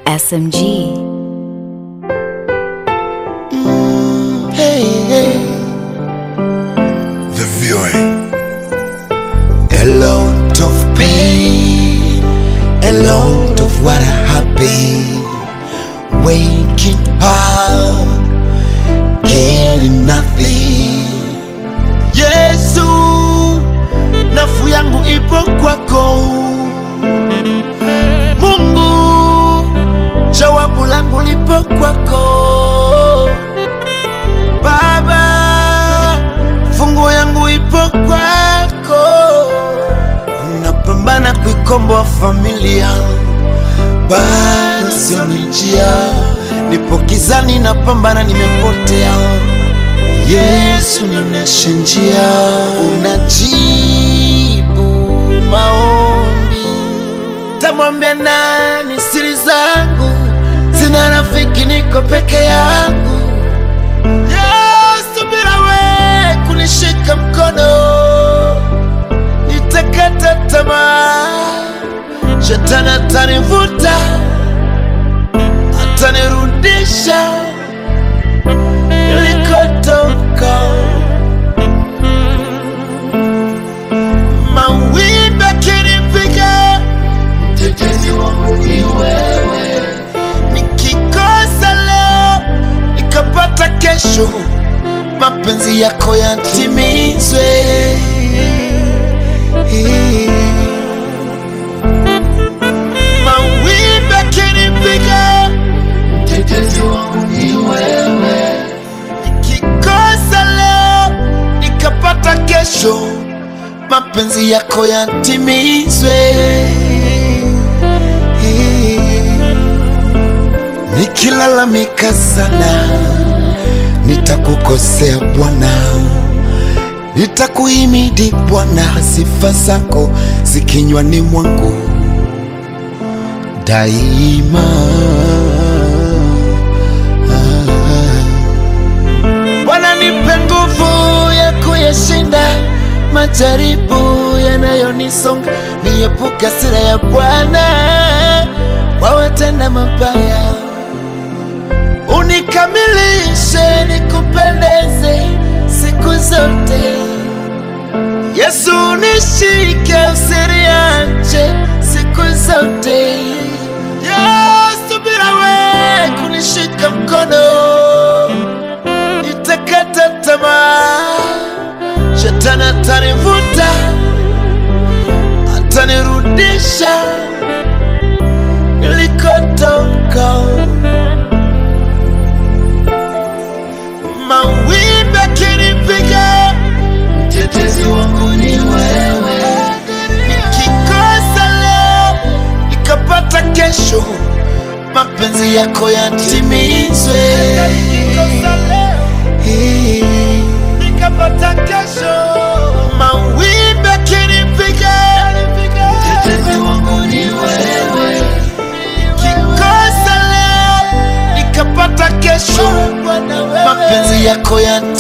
SMG. Hey, hey. The viewing. A lot of pain, a lot of what happened. Waking up, getting nothing. Yesu, nafu yangu ipo kwako. Mungu, jawabu langu lipo kwako. Baba, fungu yangu ipo kwako. Napambana kuikomboa familia, bado sioni njia. Nipo gizani, napambana, nimepotea. Yesu, nionyeshe njia. Unajibu maombi, tamwambia nani siri zangu? Sina rafiki, niko peke yangu. Yesu, bila we kunishika mkono, nitakata tamaa. Shetani atanivuta, atanirudisha nilikotoka. Mawimbi akinipiga, mtetezi wangu ni wewe. Nikikosa leo nikapata kesho, mapenzi yako yatimizwe. Mawimbi akinipiga, mtetezi wangu ni wewe. Nikikosa leo nikapata kesho, mapenzi yako yatimizwe. Nikilalamika sana, nitakukosea Bwana, nitakuhimidi Bwana, sifa zako zikinywani mwangu daima. Bwana, nipe nguvu ya kuyashinda majaribu yanayonisonga, niepuke hasira ya Bwana kwa watenda mabaya unikamilishe nikupendeze siku zote. Yesu nishike usiniache siku zote. Yesu bila we kunishika mkono nitakata tamaa. Shetani atanivuta, atanirudisha nilikotoka. mawimbi akinipiga, mtetezi wangu ni wewe. Nikikosa leo nikapata kesho, mapenzi yako yatimizwe. Nikapata kesho, mawimbi akinipiga, mtetezi wangu ni wewe. Nikikosa leo nikapata kesho, mapenzi yako yatimizwe.